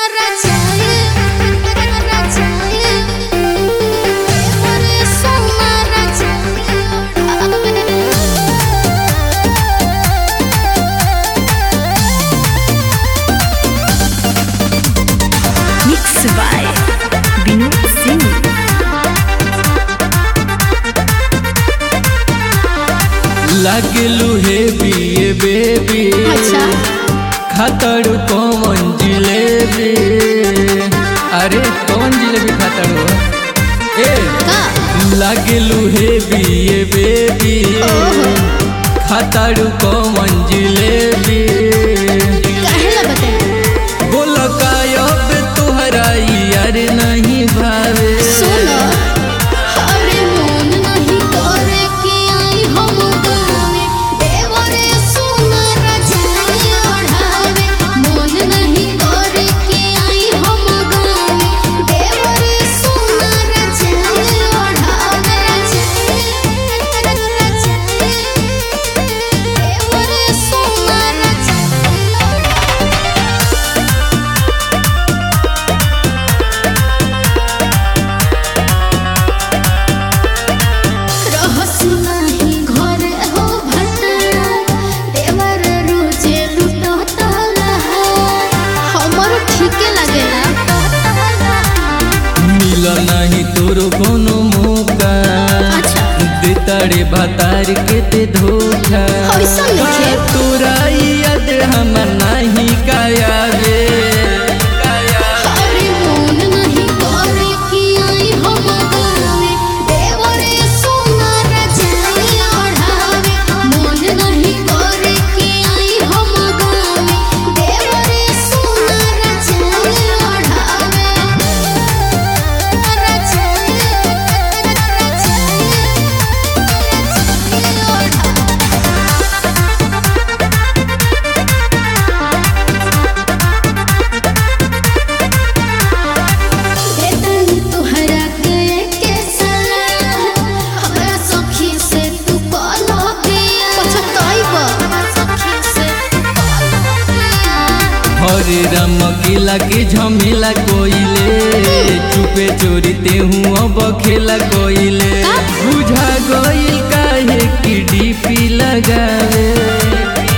Mix by Vinod Singh. लागलू हे बिए baby अच्छा खातर कौन जिलेबी अरे कौन जिलेबी खातर हो ए का लागलू हे बिए बेबी खातर कौन जिलेबी काहेला बताई बोल कायब तुहरा यार नहीं भावे सुनो अरे मन नहीं करे कि आई हम गावे देवरे सुनर जाए ओढ़ावे मन नहीं करे कि आई हम गावे देवरे सुनर जाए ओढ़ावे देवरे सुनर जाए रहस नाही घरे हो भटरा देवर रोजे लुटता लहा हमर ठीके लागेला मिल नहीं तोरो कोनो मौका अच्छा देताड़े भातार के ते धोखा ऐसा नइखे। तोरा याद हम नहीं कायावे अरे मन नहीं करे कि आई हम गावे देवरे सुनर जाए ओढ़ावे मन नहीं करे कि आई हम गावे देवरे सुनर जाए ओढ़ावे हरे राम किला के झमेला कोइले चुपे चोरी ते हूँ अब खेला कोइले का? बुझा गइल काहे कि डीपी लगावे